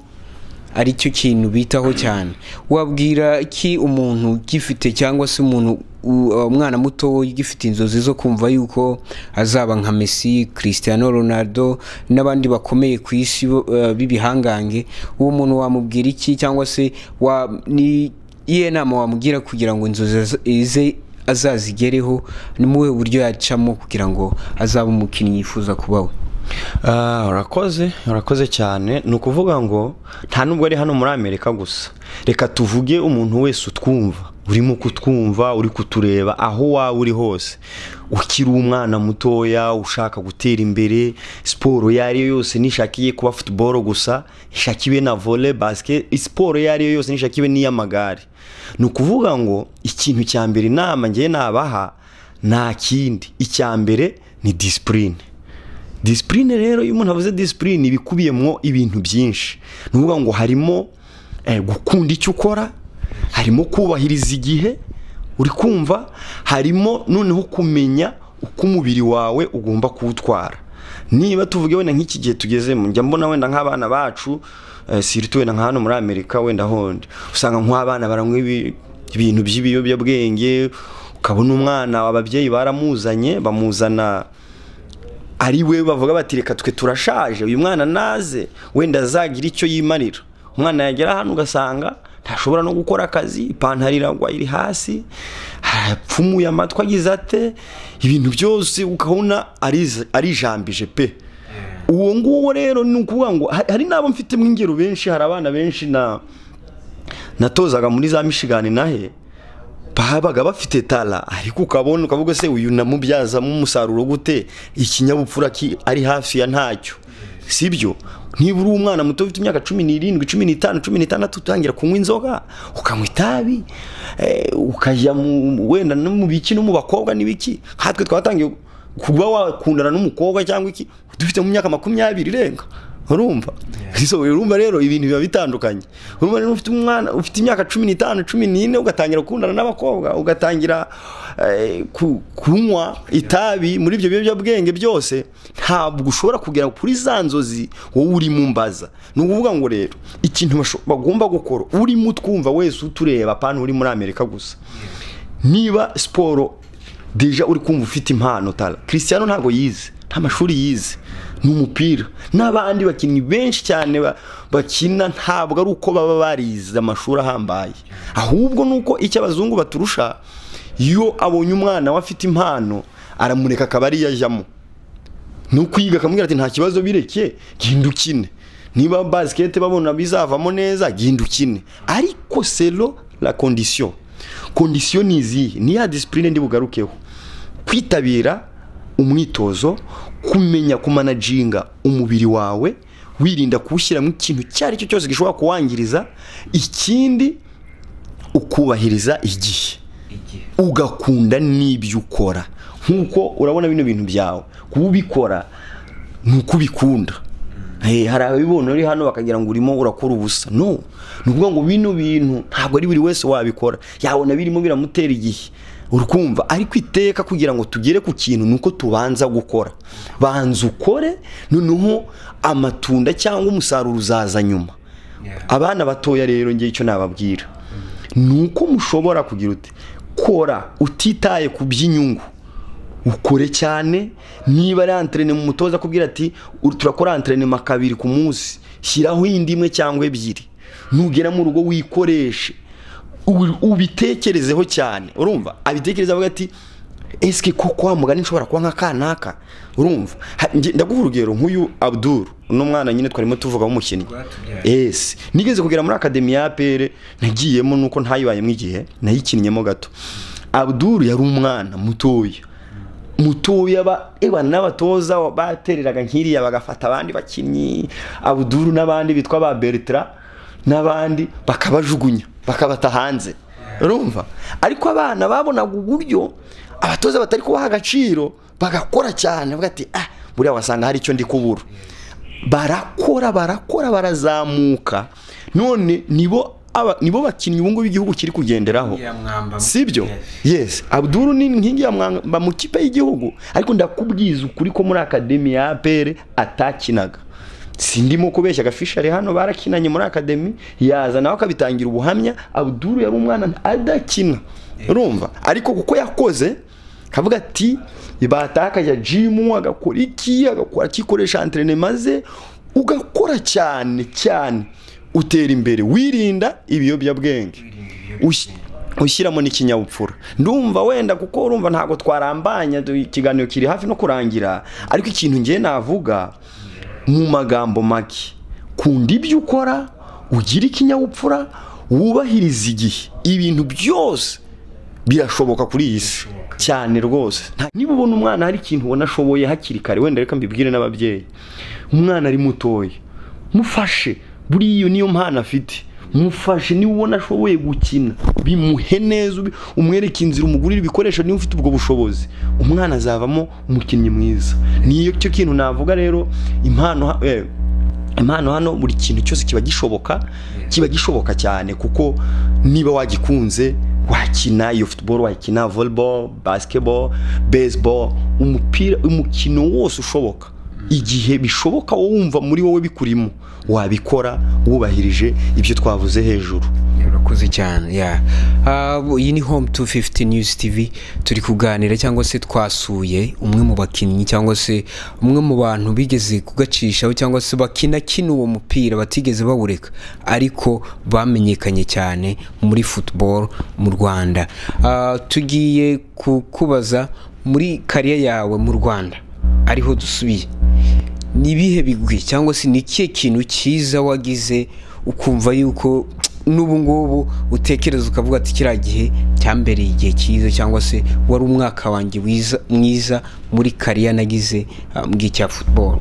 aricyo kintu bitaho cyane wabwira iki umuntu ugifite cyangwa se umuntu u- umwana muto ugifite inzozi zo kumva yuko azaba nka Messi Cristiano Ronaldo n'abandi bakomeye ku isi bo- eh, b'ibihangange uwo muntu wamubwira iki cyangwa se wa ni iyihe nama wamugira kugira ngo inzozi aza- ze azazigereho ni mu buhe buryo yacamo kugira ngo azabe umukinnyi yifuza kuba we Ah, urakoze urakoze cyane ni ukuvuga ngo nta nubwo ari hano muri amerika gusa reka tuvuge umuntu wese utwumva urimo kutwumva uri kutureba aho waba uri hose ukiri umwana mutoya ushaka gutera imbere siporo iyo ari yo yose nishakiye kuba futuboro gusa ishakiwe na vole basket siporo iyo ari yo yose nishakiwe n'iy'amagare ni ukuvuga ngo ikintu cya mbere inama ngewe nabaha nta kindi icya mbere ni disipurine disipurine rero iyo umuntu avuze disipurine ibikubiyemo ibintu byinshi ni ukuvuga ngo harimo eh, gukunda icyo ukora harimo kubahiriza igihe uri kumva harimo noneho kumenya uko umubiri wawe ugomba kuwutwara niba tuvuge wenda nk'iki gihe tugezemo njya mbona wenda nk'abana bacu eh, siritu wenda nka hano muri amerika wenda hondi usanga nk'abana baranywa ibi- ibintu by'ibiyobyabwenge ukabona umwana ababyeyi baramuzanye bamuzana ari we bavuga bati reka twe turashaje uyu mwana naze wenda azagire icyo yimarira umwana yagera hano ugasanga ntashobora no gukora akazi ipantaro iragwa iri hasi apfumuye amatwi agize ate ibintu byose ukabona ariz- arijambije pe uwo nguwo rero ni ukuvuga ngo ha- hari n'abo mfitemo ingero benshi hari abana benshi na natozaga muri za mishigani nahe babaga bafite tara ariko ukabona ukavuga se uyu namubyazamo umusaruro gute ikinyabupfura ki- ari hafi ya ntacyo sibyo niba uri umwana muto ufite imyaka cumi n'irindwi cumi n'itanu cumi n'itandatu utangira kunywa inzoga ukanywa itabi eh, ukajya mu- wenda no mu biki no mu bakobwa n'ibiki nkatwe twatangiye kuba wakundana n'umukobwa cyangwa iki dufite mu myaka makumyabiri irenga urumva so urumva rero ibintu biba bitandukanye urumva rero ufite umwana ufite imyaka cumi n'itanu cumi n'ine ugatangira gukundana n'abakobwa ugatangira eh, ku- kunywa itabi muri ibyo biyobyabwenge byose ntabwo ushobora kugera kuri za nzozi wowe urimo umbaza ni ukuvuga ngo rero ikintu basho- bagomba gukora urimo utwumva wese utureba apana uri muri amerika gusa niba siporo deja uri kumva ufite impano tara christian ntabwo yize nta mashuri yize ni umupira n'abandi bakinnyi benshi cyane ba- bakina ntabwo ari uko baba barize amashuri ahambaye ahubwo ni uko icyo abazungu baturusha iyo abonye umwana we afite impano aramureka akaba ariyo ajyamo ni ukwiga akamubwira ati nta kibazo bireke genda ukine niba basikete babona bizavamo neza genda ukine ariko selo la kondisiyo kondisiyo ni izihe ni ya disipurine ndi bugarukeho kwitabira umwitozo kumenya kumanajinga umubiri wawe wirinda kuwushyiramo ikintu icyo ari cyo cyose gishobora kuwangiriza ikindi ukubahiriza igihe ugakunda n'ibyo ukora nk'uko urabona bino bintu byawe kuba ubikora ni uko ubikunda Eh, hari ababibona uri hano bakagira ngo urimo urakora ubusa no ni ukuvuga ngo bino bintu ntabwo ari buri wese wabikora yabona birimo biramutera igihe urukumva ariko iteka kugira ngo tugere ku kintu ni uko tubanza gukora banza ukore noneho amatunda cyangwa umusaruro uzaza nyuma abana batoya rero ngewe icyo nababwira ni uko mushobora kugira uti kora utitaye ku by'inyungu ukore cyane niba ari antrenema umutoza akubwira ati "Ur- turakora antrenema kabiri ku munsi shyiraho indi imwe cyangwa ebyiri nugera mu rugo wikoreshe ubi- ubitekerezeho cyane urumva abitekereza avuga ati esike koko wa mugani nshobora kuba nka kanaka urumva Ha- nge- ndaguha urugero nk'uyu abduru uno mwana nyine twarimo tuvuga w'umukinnyi Rwatubyaye. ese nigeze kugera muri akademi ya apere nagiyemo nuko ntayibayemo igihe nayikinnyemo gato abduru yari umwana mutoya mutuye aba ewa n'abatoza batereraga nk'iriya bagafata abandi bakinnyi abuduru n'abandi bitwa ba beritra n'abandi bakabajugunya bakabata hanze urumva ariko abana babonaga uburyo abatoza batari kubaha agaciro bagakora cyane bavuga ati ah buriya wasanga hari icyo ndi kubura barakora barakora barazamuka none nibo aba nibo bakinnyi ubu ngubu igihugu kiri kugenderaho Nkingi ya mwamba mu sibyo kipe. yes abduru ni inkingi ya mwamba mu kipe y'igihugu ariko ndakubwiza ukuri ko muri akademi ya apere atakinaga sindimo kubeshya agafishari hano barakinanye muri akademi yaza nawe akabitangira ubuhamya abduru yari umwana adakina urumva ariko kuko yakoze kavuga ati batakaje jimu agakora iki agakora akikoresha antrenema ze ugakora cyane cyane utera imbere wirinda ibiyobyabwenge Ush- ushyiramo n'ikinyabupfura ndumva wenda kuko urumva ntabwo twarambanya du- ikiganiro kiri hafi no kurangira ariko ikintu ngiye navuga mu magambo make kunda ibyo ukora ugire ikinyabupfura wubahirize igihe ibintu byose birashoboka kuri iyi si cyane rwose Nta- niba ubona umwana hari ikintu ubona ashoboye hakiri kare wenda reka mbibwire n'ababyeyi umwana ari mutoya mufashe buriya iyo niyo mpano afite mufashe niba ubona ashoboye gukina bimuhe neza ubi- umwereke inzira umugurire ibikoresho niba ufite ubwo bushobozi umwana azavamo umukinnyi mwiza niyo cyo kintu navuga rero impano ha- eh, impano hano buri kintu cyose kiba gishoboka kiba gishoboka cyane kuko niba wagikunze wakina iyo football wakina volleyball basketball baseball umupira umukino wose ushoboka igihe bishoboka wowe wumva muri wowe bikurimo wabikora wubahirije ibyo twavuze hejuru urakoze cyane ya Ah, bu- iyi ni home 250 news tv turi kuganira cyangwa se twasuye umwe mu bakinnyi cyangwa se umwe mu bantu bigeze kugacishaho cyangwa se bakina kino uwo mupira batigeze bawureka ariko bamenyekanye cyane muri football mu rwanda Ah, tugiye kukubaza muri kariya yawe mu rwanda ariho dusubiye ni ibihe bigwi cyangwa se ni ikihe kintu cyiza wagize ukumva yuko n'ubu ngubu utekereza ukavuga ati kiriya gihe cyambereye igihe cyiza cyangwa se wari umwaka wanjye wiza- mwiza muri kariya nagize ah, bw'icya football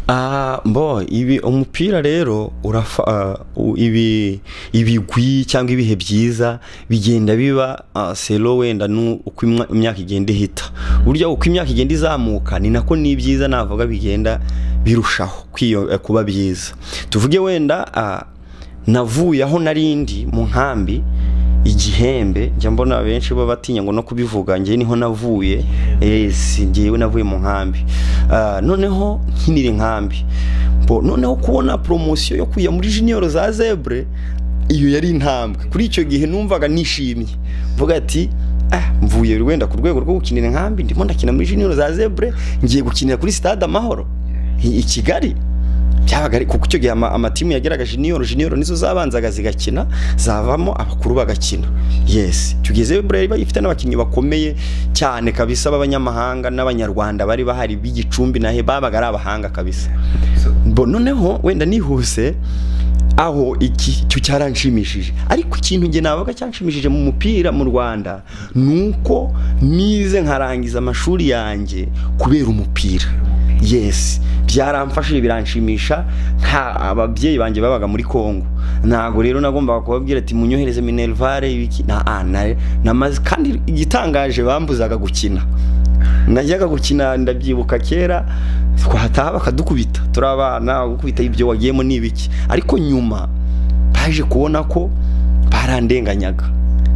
Ah, mbo ibi umupira rero urafa ah, u- ibi ibigwi cyangwa ibihe byiza bigenda biba ah, selo wenda nu- uko imwa- imyaka igenda ihita burya uko imyaka igenda izamuka ni nako n'ibyiza navuga bigenda birushaho kwiyo- eh, kuba byiza tuvuge wenda ah, navuye aho narindi mu nkambi igihembe njya mbona benshi baba batinya ngo no kubivuga njye niho navuye yes njyewe navuye mu nkambi Ah, noneho nkinira inkambi Bo, noneho kubona poromosiyo yo kujya muri junior za zebre iyo yari intambwe kuri icyo gihe numvaga nishimye mvuga ati ah mvuye wenda ku rwego rwo gukinira inkambi ndimo ndakina muri junior za zebre ngiye gukinira kuri stade amahoro i i kigali byabaga ari kuko icyo gihe ama- amatimu yageraga jiniyoro jiniyoro nizo zabanzaga zigakina zavamo abakuru bagakina yes tugeze burera iba ifite n'abakinnyi bakomeye cyane kabisa b'abanyamahanga n'abanyarwanda bari bahari b'igicumbi nahe babaga ari abahanga kabisa Bo- noneho wenda nihuse aho iki cyo cyaranshimishije ariko ikintu njye nabaga cyanshimishije mu mupira mu Rwanda nuko nize nkarangiza amashuri yanjye kubera umupira yes byaramfashije biranshimisha nta ababyeyi banjye babaga muri Kongo ntago rero nagombaga kubabwira ati munyohereze minervare ibiki na ah, na, na mazi kandi igitangaje bambuzaga gukina najyaga gukina ndabyibuka kera twataha bakadukubita turi abana gukubita ibyo wagiyemo ni ibiki ariko nyuma baje kubona ko barandenganyaga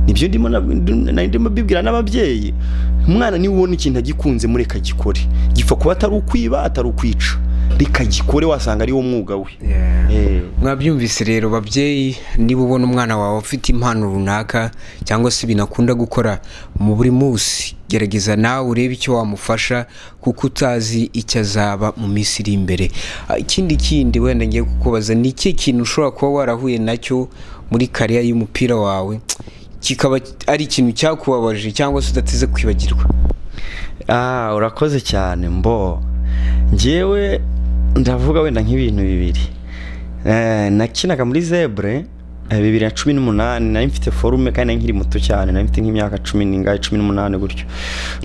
nibyo ndimo nab- nari ndimo mbibwira n'ababyeyi umwana niba ubona ikintu agikunze mureka gikore gipfa kuba atari ukwiba atari ukwica reka gikore wasanga ari wo mwuga we Eh. mwabyumvise rero babyeyi niba ubona umwana wawe ufite impano runaka cyangwa se binakunda gukora mu buri munsi gerageza nawe urebe icyo wamufasha kuko utazi icyo azaba mu minsi iri imbere Ah, ikindi kindi wenda ngiye kukubaza ni iki kintu ushobora kuba warahuye nacyo muri kariya y'umupira wawe kikaba ari ikintu cyakubabaje cyangwa se udateze kwibagirwa Ah, urakoze cyane mbo njyewe ndavuga wenda nk'ibintu bibiri Eh, nakinaga muri zebre Eh, bibiri na cumi n'umunani nari mfite forume kandi nari nkiri muto cyane nari mfite nk'imyaka cumi n'ingahe cumi n'umunani gutyo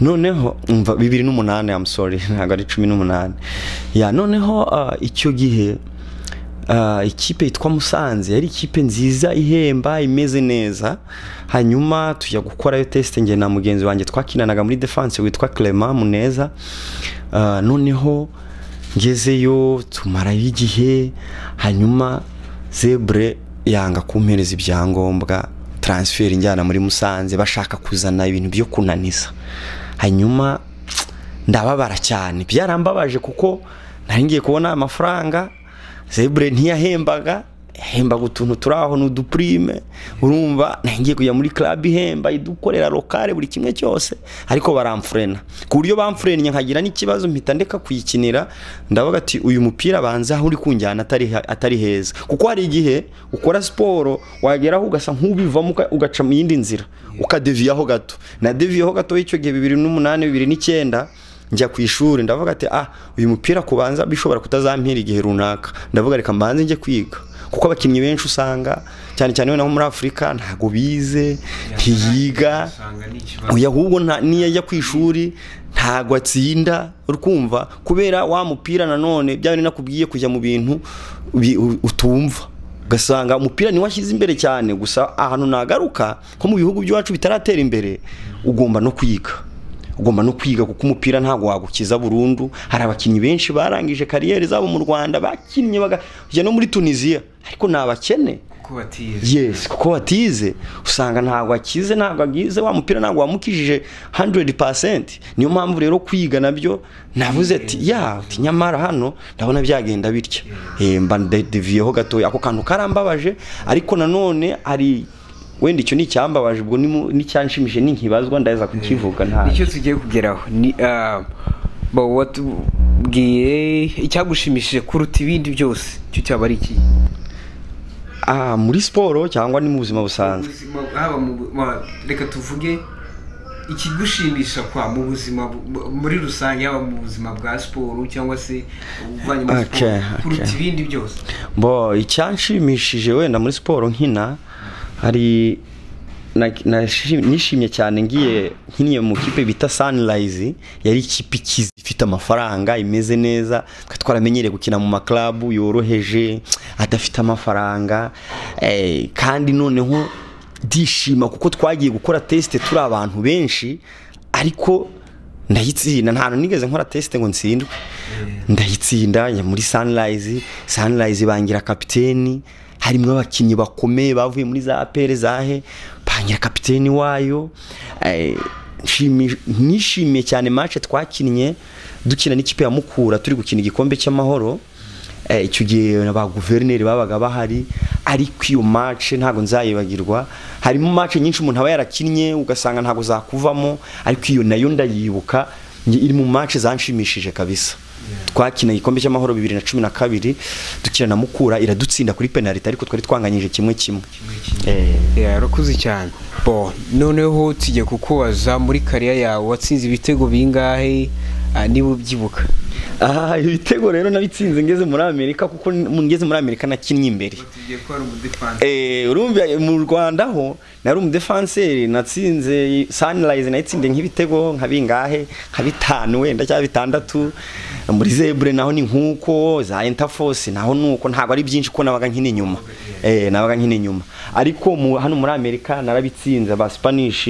noneho umva bibiri n'umunani I'm sorry ntabwo ari cumi n'umunani ya noneho ah, icyo gihe ah, ikipe yitwa Musanze yari ikipe nziza ihemba imeze neza hanyuma tujya gukorayo tesite njye na mugenzi wanjye twakinanaga muri defense witwa Clement Muneza Ah, noneho ngezeyo tumarayo igihe hanyuma zebre yanga kumpereza ibyangombwa transfer injyana muri musanze bashaka kuzana ibintu byo kunaniza hanyuma ndababara cyane byarambabaje kuko nari ngiye kubona amafaranga zebre ntiyahembaga yahembaga utuntu turi aho ni udupurime urumva nari ngiye kujya muri club ihemba idukorera lokale buri kimwe cyose ariko baramfurena ku buryo bamfurennye nkagira n'ikibazo mpita ndeka kuyikinira ndavuga ati uyu mupira banza aho uri kunjyana atari ha- atari heza kuko hari igihe ukora siporo wageraho ugasa nk'ubivamo uka- ugaca mu yindi nzira ukadeviyaho gato nadeviyeho gato icyo gihe bibiri n'umunani bibiri n'icyenda njya ku ishuri ndavuga ati ah uyu mupira kubanza bishobora kutazampira igihe runaka ndavuga reka mbanze njye kwiga kuko abakinnyi benshi usanga cyane cyane noneho muri afurika ntago bize ntiyiga oya ahubwo nta- niyo ajya ku ishuri ntago atsinda urkumva kubera wa mupira nanone byaba nakubwiye kujya mu bintu bi- u- utumva ugasanga umupira niwo ashyize imbere cyane gusa ahantu nagaruka nko mu bihugu by'iwacu bitaratera imbere ugomba no kwiga ugomba no kwiga kuko umupira ntabwo wagukiza burundu hari abakinnyi benshi barangije kariyeri zabo mu rwanda bakinnye bakajya no muri tunisiya ariko ni abakene yes kuko watize usanga ntabwo akize ntabwo agize wa mupira ntabwo wamukijije 100% niyo mpamvu rero kwiga nabyo navuze ati ya uti nyamara hano ndabona byagenda bitya Eh, mba ndeviyeho gatoya ako kantu karambabaje ariko nanone ari wenda icyo ni icyambabaje ubwo ni mu- n'icyanshimishije ni nkibazwa ndaheza kukivuga nta icyo tugiye kugeraho ni ah, bo watubwiye icyagushimishije kuruta ibindi byose icyo cyaba ari iki ah, muri siporo cyangwa ni mu buzima busanzwe haba mu bu- ma- reka tuvuge ikigushimisha kwa mu buzima bu- muri rusange haba mu buzima bwa siporo cyangwa se ubuvanye muri Okay, siporo kuruta okay. ibindi byose bo icyanshimishije wenda muri siporo nkina hari na- nashi- nishimye cyane ngiye nkiniye mu kipe bita sunrise yari ikipe ikize ifite amafaranga imeze neza twari twaramenyereye gukina mu maklabu yoroheje adafite amafaranga eh, kandi noneho ndishima kuko twagiye gukora tesite turi abantu benshi ariko ndayitsinda nta hantu nigeze nkora tesite ngo ntsindwe ndayitsinda njya muri sunrise sunrise bangira kapiteni harimo abakinnyi bakomeye bavuye muri za apere zahe bangira kapiteni wayo Eh, nshimi- nishimiye cyane match twakinnye dukina n'ikipe ya mukura turi gukina igikombe cy'amahoro Eh, icyo gihe ba guverineri babaga bahari ariko iyo match ntabwo nzayibagirwa harimo match nyinshi umuntu aba yarakinnye ugasanga ntabwo zakuvamo ariko iyo nayo ndayibuka njye iri mu match zanshimishije kabisa twakina igikombe cy'amahoro bibiri na cumi na kabiri dukina na mukura iradutsinda kuri penaliti ariko twari twanganyije kimwe kimwe Eh, yarakuze cyane bo noneho tujye kukubaza muri kariya yawe watsinze ibitego bingahe ah, niba ubyibuka aha ibitego rero nabitsinze ngeze muri amerika kuko ngeze muri amerika nakinnye imbere tugiye ko ari umudefansi Eh, urumva mu Rwanda ho nari umudefanseri natsinze Sunrise nayitsindiye nk'ibitego nka bingahe nka bitanu wenda cyangwa bitandatu muri Zebre naho ni nkuko za Interforce naho nuko ntabwo ari byinshi ko nabaga nkina inyuma eh nabaga nkina inyuma ariko mu, hano muri Amerika narabitsinze aba Spanish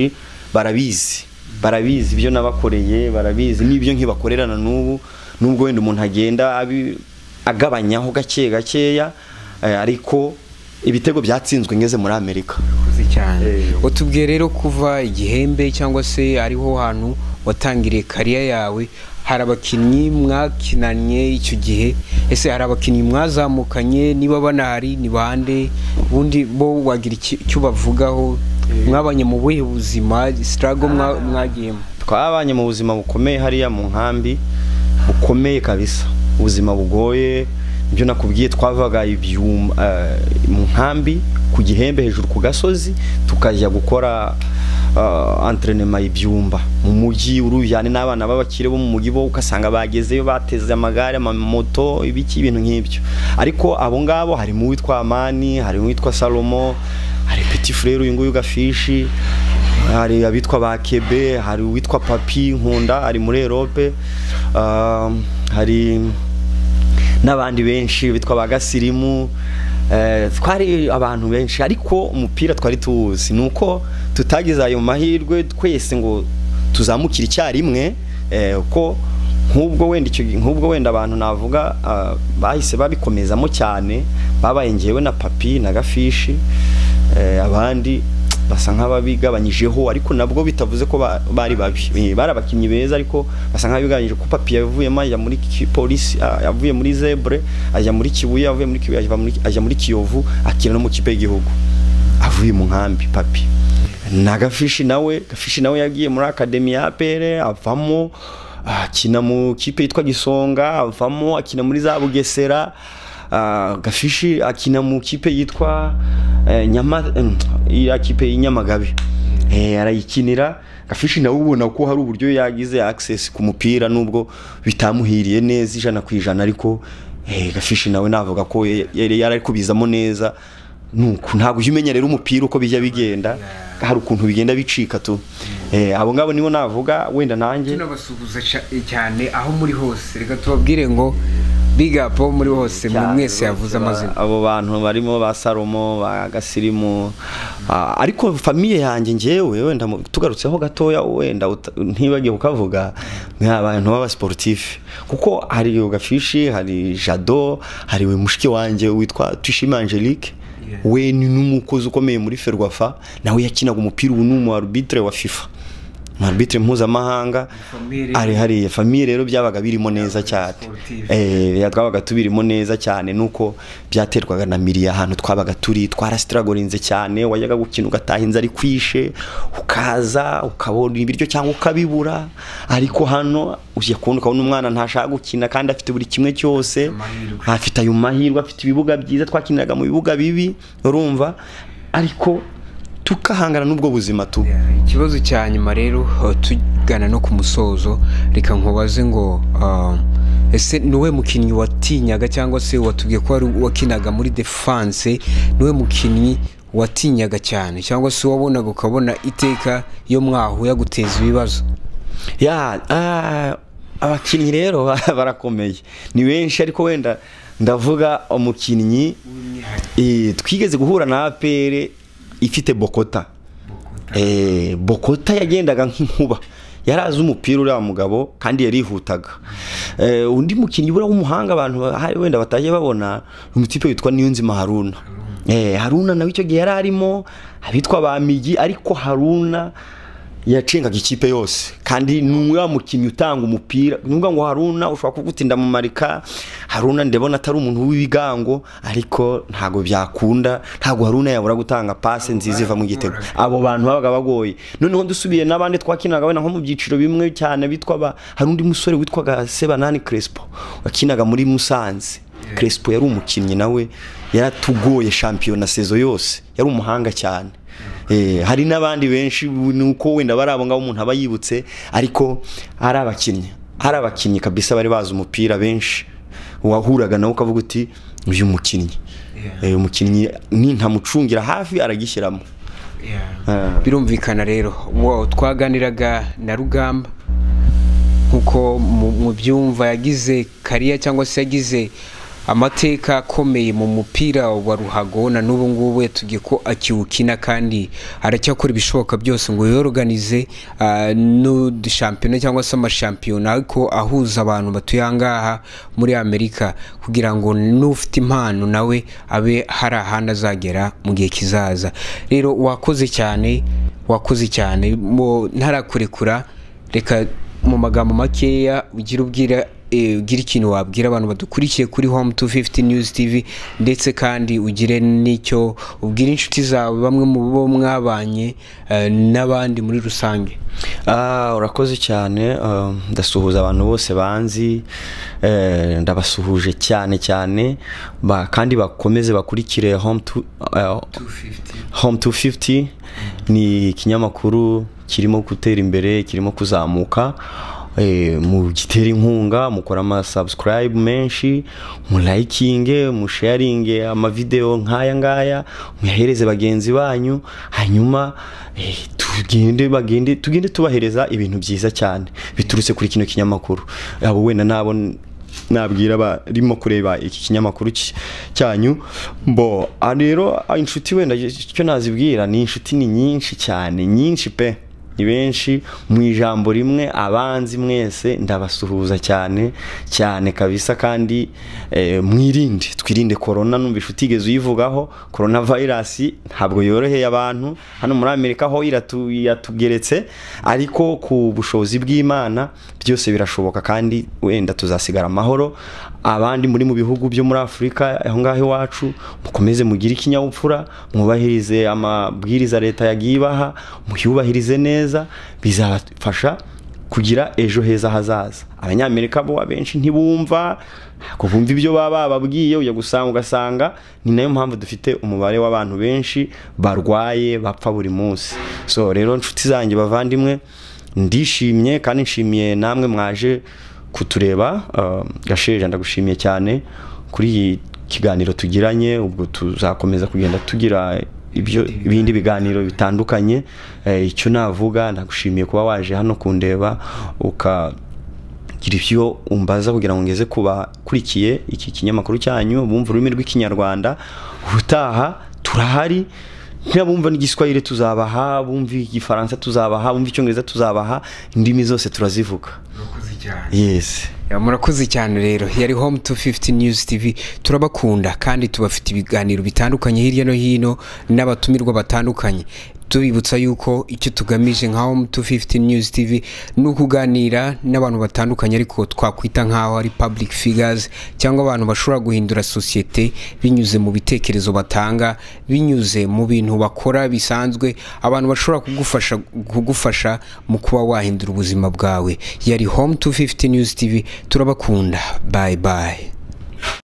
barabizi barabizi ibyo nabakoreye barabizi n'ibyo nkibakorera na n'ubu nubwo wenda umuntu agenda abi- agabanyaho gake gakeya eh, ariko ibitego byatsinzwe ngeze muri amerika urakoze cyane Eh. utubwiye rero kuva igihembe cyangwa se ariho hantu watangiriye kariya yawe hari abakinnyi mwakinanye icyo gihe ese hari abakinnyi mwazamukanye niba banahari ni bande ubundi bo wagira iki- icyo bavugaho mwabanye mu buhe buzima sitarago mwagiyemo twabanye mu buzima bukomeye hariya mu nkambi bukomeye kabisa ubuzima bugoye ibyo nakubwiye twavaga ibyuma eh, mu nkambi ku gihembe hejuru ku gasozi tukajya gukora uh, entrenema y'ibyumba mu mujyi urujyane n'abana b'abakire bo mu mujyi bo ugasanga bagezeyo bateze amagare amamoto ibiki ibintu nk'ibyo ariko abo ngabo harimo uwitwa amani harimo uwitwa salomo hari peti furere uyu nguyu gafishi hari abitwa ba kebe hari uwitwa papi nkunda ari muri erope ah, hari n'abandi benshi bitwa ba gasirimu eh, twari abantu benshi ariko umupira twari tuwuzi ni uko tutagize ayo mahirwe twese ngo tuzamukire icyarimwe eh, ko nk'ubwo wenda icyo nk'ubwo wenda abantu navuga ah, bahise babikomezamo cyane babaye ngewe na papi na gafishi eh, abandi basa nk'ababigabanyijeho ariko nabwo bitavuze ko ba- bari babi Eh, bari abakinnyi beza ariko basa nk'ababigabanyije ko papi yavuyemo ajya muri ki- polisi ah, yavuye muri zebre ajya muri kibuye avuye muri kibuye ajya muri, ajya muri kiyovu akina no mu kipe y'igihugu avuye mu nkambi papi na gafishi nawe gafishi nawe yagiye muri akademi ya apere avamo akina mu kipe yitwa gisonga avamo akina muri za bugesera Ah, gafishi akina mu kipe yitwa eh, nyama em, iriya kipe y'inyamagabe Eh, arayikinira gafishi nawe ubona ko hari uburyo yagize access ku mupira nubwo bitamuhiriye neza ijana ku ijana ariko eh, gafishi nawe navuga ko ye- yari yari ari kubizamo neza nuko ntabwo ujya umenya rero umupira uko bijya bigenda hari ukuntu bigenda bicika tu Eh, abo ngabo nibo navuga wenda nanjye tunabasuhuza ca- cyane aho muri hose reka tubabwire ngo big up aho muri hose mwe cyane mwese rwose yavuze ba- amazina abo bantu barimo ba salomo ba gasirimu ah, ariko famiye yanjye ngewe wenda mu- tugarutseho gatoya wenda uta- ntibagiye kukavuga ni abantu b'abasiporutifu kuko hari yo gafishi hari jado hari we mushiki wanjye witwa tuyishime angelique Yeah. we ni n'umukozi ukomeye muri ferwafa nawe yakinaga umupira ubu ni umu arbitre wa fifa umu arbitre mpuzamahanga Famille rero. ari hariya famiye rero byabaga birimo neza cyane sportive. Eh, ya twabaga tubirimo neza cyane nuko byaterwaga na miriya ahantu twabaga turi twarasitiragorinze cyane wajyaga gukina ugataha inzu ari kwishe ukaza ukabona ibiryo cyangwa ukabibura ariko hano ujya kubona ukabona umwana ntashaka gukina kandi afite buri kimwe cyose Amahirwe. afite ayo mahirwe afite ibibuga byiza twakiniraga mu bibuga bibi urumva ariko tukahangana n'ubwo buzima tu ikibazo cya nyuma rero uh, tugana no ku musozo reka nkubaze ngo uh, ese niwe mukinnyi watinyaga cyangwa se watubwiye ko wari wakinaga muri defense niwe mukinnyi watinyaga cyane cyangwa se wabonaga ukabona iteka iyo mwahu yaguteza ibibazo ya ah, abakinnyi rero barakomeye ni benshi ariko wenda ndavuga umukinnyi eh, twigeze guhura na apere ifite bokota Eh, bokota yagendaga nk'inkuba yari azi umupira uriya mugabo kandi yarihutaga Eh, undi mukinnyi buriya w'umuhanga abantu bahari wenda batajya babona ni umutipe witwa niyonzima haruna Eh, haruna nawe icyo gihe yari arimo abitwa ba migi ariko haruna yacengaga ikipe yose kandi n'umwe mukinnyi utanga umupira nubwo ngo haruna ushobora kugutinda mu marika haruna ndabona atari umuntu w'ibigango ariko ntabwo byakunda ntabwo haruna yabura gutanga pase nziza iva mu gitego abo bantu babaga bagoye noneho dusubiye n'abandi twakinaga wenda nko mu byiciro bimwe cyane bitwa ba hari undi musore witwaga sebanani crespo wakinaga muri musanze crespo yari umukinnyi nawe yaratugoye shampiyona sezo yose yari umuhanga cyane Eh, hari n'abandi benshi nuko wenda bari abo ngabo umuntu aba yibutse ariko ari abakinnyi hari abakinnyi kabisa bari bazi umupira benshi wahuraga nawe ukavuga uti uyu mukinnyi Yeah. uyu mukinnyi nintamucungira hafi aragishyiramo Ah. birumvikana rero wow, twaganiraga na rugamba nkuko mu mu byumva yagize kariya cyangwa se yagize amateka akomeye mu mupira wa ruhago na n'ubu ngubu yatubwiye ko akiwukina kandi aracyakora ibishoboka byose ngo yoroganize n'udushampiyona cyangwa se amashampiyona ariko ahuza abantu batuye aha ngaha muri amerika kugira ngo n'ufite impano nawe abe hari ahandi azagera mu gihe kizaza rero wakoze cyane wakoze cyane mo ntarakurekura reka mu magambo makeya ugira ubwira eh, ugira ikintu wabwira abantu badukurikiye kuri home 250 news tv ndetse kandi ugire n'icyo ubwira inshuti zawe bamwe mu bo mwabanye eh, n'abandi muri rusange Ah, urakoze cyane ah, ndasuhuza abantu bose banzi eh, ndabasuhuje cyane cyane ba- kandi bakomeze bakurikire home to, eh, home 250 ni ikinyamakuru kirimo gutera imbere kirimo kuzamuka eh, mu gitera inkunga mukora amasubscribe menshi mulayikinge musharinge amavideo nk'aya ngaya muyahereze bagenzi banyu hanyuma eh, tugende bagende tugende tubahereza ibintu byiza cyane biturutse kuri kino kinyamakuru abo wenda nabo nabwira abarimo kureba iki kinyamakuru cy- cyanyu mbo ah, rero ah, inshuti wenda icyo nazibwira ni inshuti ni nyinshi cyane nyinshi pe ni benshi mu ijambo rimwe abanzi mwese ndabasuhuza cyane cyane kabisa kandi eh, mwirinde twirinde korona numva inshuti igeze uyivugaho korona vayirasi ntabwo yoroheye abantu hano muri amerika ho iratu- iratugeretse ariko ku bushobozi bw'imana byose birashoboka kandi wenda tuzasigara amahoro abandi muri mu bihugu byo muri afurika aho ngaho iwacu mukomeze mugire ikinyabupfura mwubahirize amabwiriza leta yagiye ibaha muyubahirize neza bizafasha kugira ejo heza hazaza abanyamerika bo abenshi ntibumva ntabwo bumva ibyo baba bababwiye ujya gusanga ugasanga ni nayo mpamvu dufite umubare w'abantu benshi barwaye bapfa buri munsi so rero nshuti zanjye bavandimwe ndishimye kandi nshimiye namwe mwaje kutureba um, gasheja ndagushimiye cyane kuri iyi kiganiro tugiranye ubwo tuzakomeza kugenda tugira ibyo ibindi biganiro bitandukanye eh, icyo navuga nagushimiye kuba waje hano kundeba ukagira ibyo umbaza kugira ngo ngeze ku bakurikiye iki kinyamakuru cyanyu bumva ururimi rw'ikinyarwanda ubutaha turahari ntibumva n'igiswahili tuzabaha bumva igifaransa tuzabaha bumva icyongereza tuzabaha indimi zose turazivuga yes Ya, murakoze cyane rero yari home 250 news tv turabakunda kandi tubafite ibiganiro bitandukanye hirya no hino n'abatumirwa batandukanye tubibutsa yuko icyo tugamije nka home 250 news tv ni ukuganira n'abantu batandukanye ariko twakwita nk'aho ari public figures cyangwa abantu bashobora guhindura sosiyete binyuze mu bitekerezo batanga binyuze mu bintu bakora bisanzwe abantu bashobora kugufasha kugufasha mu kuba wahindura ubuzima bwawe yari home 250 news tv turabakunda bye bye